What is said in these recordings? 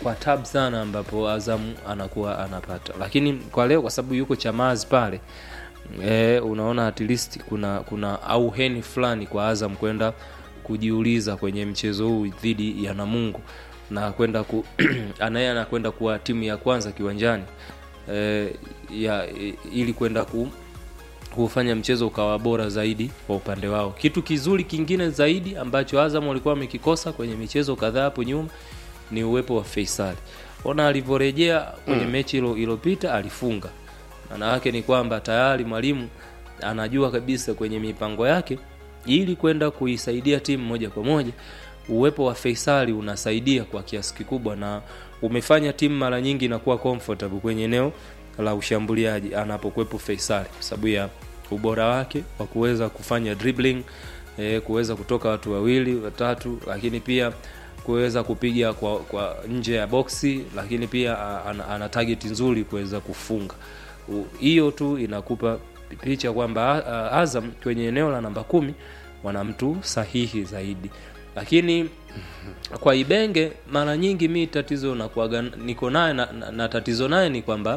kwa tab sana ambapo Azam anakuwa anapata, lakini kwa leo kwa sababu yuko Chamazi pale e, unaona at least kuna kuna auheni fulani kwa Azam kwenda kujiuliza kwenye mchezo huu dhidi ya Namungo na kwenda ku anaye anakwenda kuwa timu ya kwanza kiwanjani e, ya ili kwenda ku kufanya mchezo ukawa bora zaidi kwa upande wao. Kitu kizuri kingine zaidi ambacho Azam walikuwa wamekikosa kwenye michezo kadhaa hapo nyuma ni uwepo wa Faisal. Ona alivyorejea kwenye mechi ilo iliyopita alifunga. Maana yake ni kwamba tayari mwalimu anajua kabisa kwenye mipango yake ili kwenda kuisaidia timu moja kwa moja uwepo wa Faisali unasaidia kwa kiasi kikubwa na umefanya timu mara nyingi inakuwa comfortable kwenye eneo la ushambuliaji anapokuwepo Faisali kwa sababu ya ubora wake wa kuweza kufanya dribbling e, kuweza kutoka watu wawili watatu, lakini pia kuweza kupiga kwa, kwa nje ya boksi, lakini pia a- ana, ana target nzuri kuweza kufunga. U- Hiyo tu inakupa picha kwamba a- a- Azam kwenye eneo la namba kumi wana mtu sahihi zaidi, lakini kwa Ibenge mara nyingi mi tatizo nakuaga niko naye na, na, na tatizo naye ni kwamba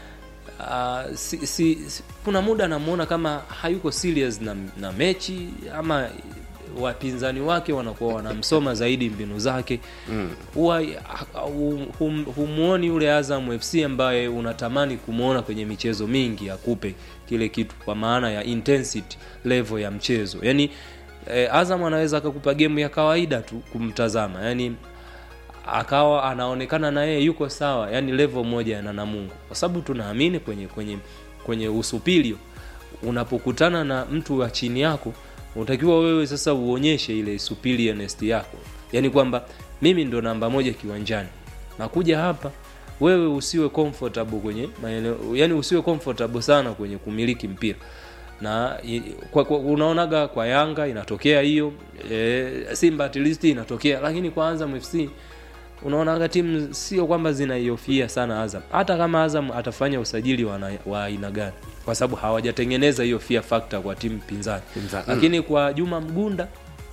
uh, si, si, si, kuna muda namuona kama hayuko serious na, na mechi ama wapinzani wake wanakuwa wanamsoma zaidi mbinu zake huwa hum- hum- humuoni yule Azam FC ambaye unatamani kumwona kwenye michezo mingi akupe kile kitu kwa maana ya intensity level ya mchezo yani eh, Azam anaweza akakupa gemu ya kawaida tu kumtazama yani akawa anaonekana na yeye yuko sawa yani level moja na Namungo kwa sababu tunaamini kwenye kwenye kwenye usupilio unapokutana na mtu wa chini yako unatakiwa wewe sasa uonyeshe ile superiorness yako yani kwamba mimi ndo namba moja kiwanjani nakuja hapa wewe usiwe comfortable kwenye maeneo yani usiwe comfortable sana kwenye kumiliki mpira na i- kwa, kwa, unaonaga kwa Yanga inatokea hiyo e, Simba at least inatokea, lakini kwa Azam FC unaonaga timu sio kwamba zinaiofia sana Azam, hata kama Azam atafanya usajili wa na- wa aina gani, kwa sababu hawajatengeneza hiyo fear factor kwa timu pinzani Pinzani. lakini kwa Juma Mgunda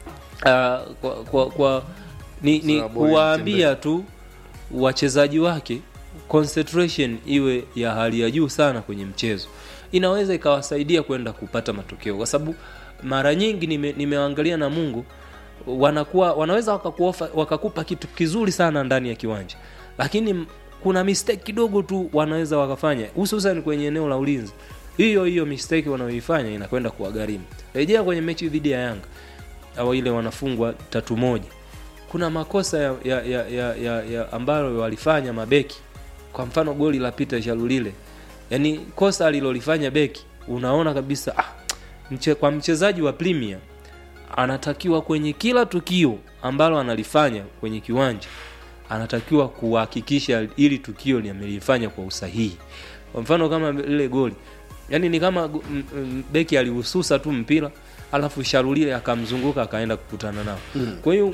uh, kwa, kwa, kwa ni, ni Sawa, boy, kuwaambia tu wachezaji wake concentration iwe ya hali ya juu sana kwenye mchezo inaweza ikawasaidia kwenda kupata matokeo kwa sababu mara nyingi nime, nimeangalia na Mungu wanakuwa wanaweza wakakuofa, wakakupa kitu kizuri sana ndani ya kiwanja lakini m- kuna mistake kidogo tu wanaweza wakafanya hususan kwenye eneo la ulinzi hiyo hiyo mistake wanayoifanya inakwenda kuwagharimu rejea kwenye mechi dhidi ya Yanga au ile wanafungwa tatu moja kuna makosa ya, ya, ya, ya, ya, ya ambayo walifanya mabeki kwa mfano goli la Peter Shalulile yani kosa alilolifanya beki unaona kabisa ah, mche, kwa mchezaji wa Premier anatakiwa kwenye kila tukio ambalo analifanya kwenye kiwanja anatakiwa kuhakikisha ili tukio limelifanya kwa usahihi kwa mfano kama lile goli yani ni kama go- m- m- beki alihususa tu mpira alafu Shalulile akamzunguka akaenda kukutana nao kwa hiyo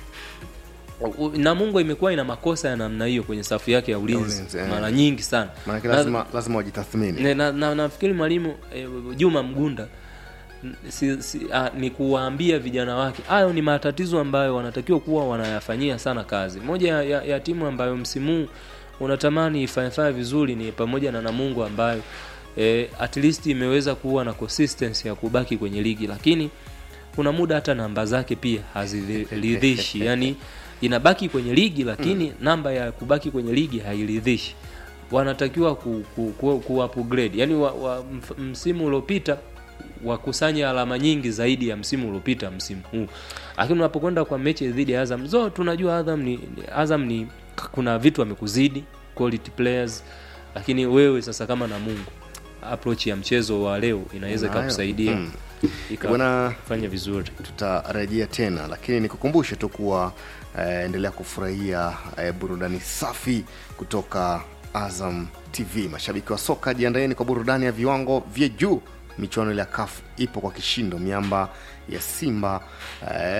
u- Namungo imekuwa ina makosa ya namna hiyo kwenye safu yake ya ulinzi ulinzi, eh. mara nyingi sana maanake Na- lazima lazima wajitathmini na, na, na, nafikiri mwalimu eh, Juma Mgunda n- si, si, ah, ni kuwaambia vijana wake hayo ni matatizo ambayo wanatakiwa kuwa wanayafanyia sana kazi. Moja ya, ya, ya timu ambayo msimu huu unatamani ifanyafanya vizuri ni pamoja na Namungo ambayo eh, at least imeweza kuwa na consistency ya kubaki kwenye ligi, lakini kuna muda hata namba zake pia haziridhishi yani inabaki kwenye ligi lakini namba ya kubaki kwenye ligi hairidhishi wanatakiwa ku, ku, ku, ku upgrade yani wa, wa, mf- msimu uliopita wakusanya alama nyingi zaidi ya msimu uliopita msimu huu lakini unapokwenda kwa mechi dhidi ya Azam zo tunajua Azam ni Azam ni kuna vitu amekuzidi quality players lakini wewe sasa kama na Mungu approach ya mchezo wa leo inaweza Unayo. ikakusaidia Mm. Bwana- ikafanya vizuri tutarejea tena lakini nikukumbushe tu kuwa eh, endelea kufurahia eh, burudani safi kutoka azam tv mashabiki wa soka jiandaeni kwa burudani ya viwango vya juu michuano ile ya kaf ipo kwa kishindo miamba ya simba eh,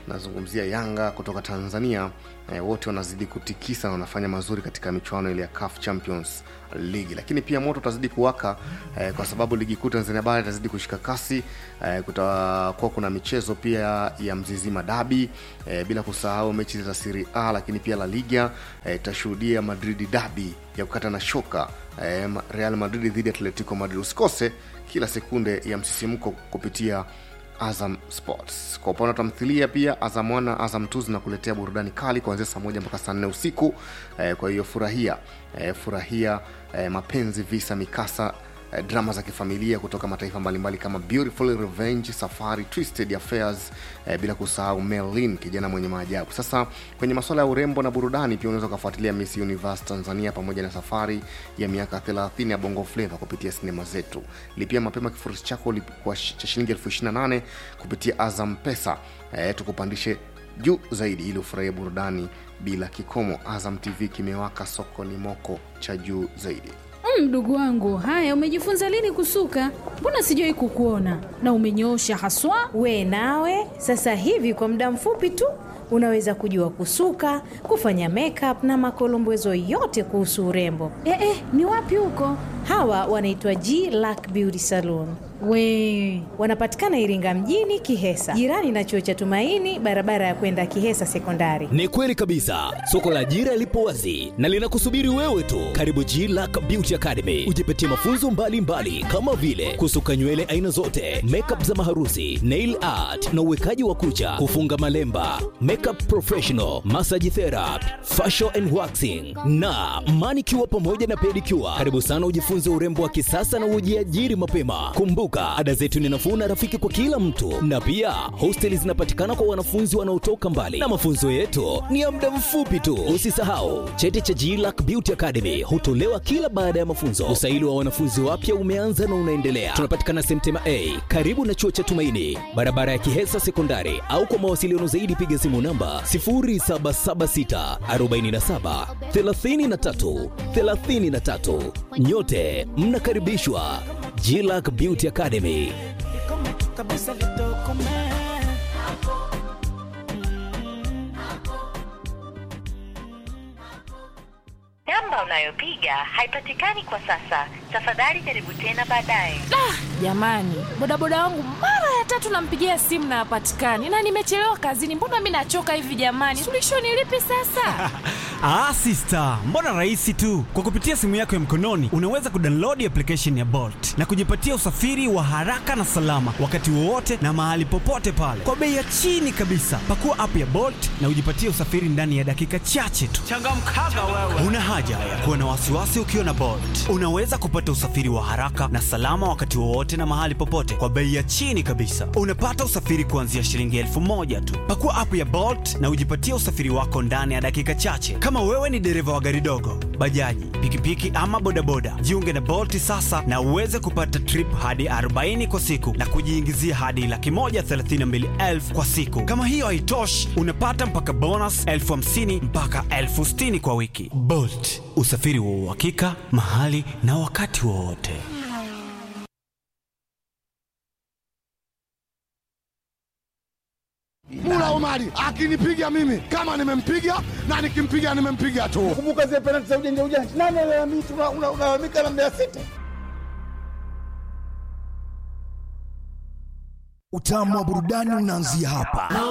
nazungumzia Yanga kutoka Tanzania eh, wote wanazidi kutikisa na wanafanya mazuri katika michuano ile ya CAF Champions League, lakini pia moto utazidi kuwaka eh, kwa sababu ligi kuu Tanzania bara itazidi kushika kasi eh, kutakuwa kuna michezo pia ya Mzizima Dabi eh, bila kusahau mechi za Serie A, lakini pia La Liga itashuhudia eh, Madrid Dabi ya kukata na shoka eh, Real Madrid dhidi ya Atletico Madrid. Usikose kila sekunde ya msisimko kupitia Azam Sports. Kwa upande wa tamthilia pia Azam 1 Azam 2 zinakuletea burudani kali kuanzia saa moja mpaka saa nne usiku. Eh, kwa hiyo furahia eh, furahia eh, mapenzi, visa, mikasa eh, drama za kifamilia kutoka mataifa mbalimbali kama Beautiful Revenge, Safari, Twisted Affairs eh, bila kusahau Merlin, kijana mwenye maajabu. Sasa kwenye masuala ya urembo na burudani pia unaweza ukafuatilia Miss Universe Tanzania pamoja na safari ya miaka 30 ya Bongo Flava kupitia sinema zetu. Lipia mapema kifurushi chako lip- kwa shi- cha shilingi elfu ishirini na nane kupitia Azam Pesa eh, tukupandishe juu zaidi ili ufurahie burudani bila kikomo. Azam TV kimewaka, soko ni moko cha juu zaidi. Mm, Mdogo wangu, haya umejifunza lini kusuka? Mbona sijawai kukuona na umenyoosha haswa. We nawe sasa hivi kwa muda mfupi tu unaweza kujua kusuka, kufanya makeup na makolombezo yote kuhusu urembo. Eh, eh, ni wapi huko? Hawa wanaitwa G Lack Beauty Salon. We Wanapatikana Iringa mjini Kihesa, jirani na chuo cha Tumaini, barabara ya kwenda Kihesa Sekondari. Ni kweli kabisa, soko la ajira lipo wazi na linakusubiri wewe tu. Karibu G Lack Beauty Academy, ujipatie mafunzo mbalimbali mbali, kama vile kusuka nywele aina zote, makeup za maharusi, nail art na uwekaji wa kucha, kufunga malemba, makeup professional, massage therapy, facial and waxing na manicure pamoja na pedicure. Karibu sana ujifunze urembo wa kisasa na ujiajiri mapema. Kumbuka, ada zetu ni nafuu na rafiki kwa kila mtu, na pia hosteli zinapatikana kwa wanafunzi wanaotoka mbali, na mafunzo yetu ni ya muda mfupi tu. Usisahau cheti cha GLAC Beauty Academy hutolewa kila baada ya mafunzo. Usaili wa wanafunzi wapya umeanza na unaendelea. Tunapatikana Semtema A karibu na chuo cha Tumaini, barabara ya Kihesa Sekondari, au kwa mawasiliano zaidi piga simu namba 0776 47 33 33. Nyote mnakaribishwa GLAC Beauty Academy. kabisa litokome Namba unayopiga haipatikani kwa sasa. Tafadhali jaribu tena baadaye. Jamani, bodaboda wangu mara ya tatu nampigia simu na hapatikani, na nimechelewa kazini. Mbona mi nachoka hivi jamani? Suluhisho ni lipi sasa? Ah, sister, mbona rahisi tu. Kwa kupitia simu yako ya mkononi unaweza kudownload application ya Bolt na kujipatia usafiri wa haraka na salama wakati wowote na mahali popote pale kwa bei ya chini kabisa. Pakua app ya Bolt na ujipatie usafiri ndani ya dakika chache tu. Changamkaga wewe. Una haja ya kuwa na wasiwasi ukiwa na Bolt. Unaweza kupata usafiri wa haraka na salama wakati wowote na mahali popote kwa bei ya chini kabisa. Unapata usafiri kuanzia shilingi elfu moja tu. Pakua app ya Bolt na ujipatie usafiri wako ndani ya dakika chache. Kama wewe ni dereva wa gari dogo, bajaji, pikipiki ama bodaboda, jiunge na Bolt sasa na uweze kupata trip hadi 40 kwa siku na kujiingizia hadi laki moja thelathini na mbili elfu kwa siku. Kama hiyo haitoshi, unapata mpaka bonus elfu hamsini mpaka elfu sitini kwa wiki. Bolt, usafiri wa uhakika mahali na wakati wowote. Mula Omari akinipiga mimi kama nimempiga na nikimpiga nimempiga tu. Kumbuka zile penalti za ujanja ujanja, nani alalamika? Unalalamika na Mbeya City. Utamu wa burudani unaanzia hapa.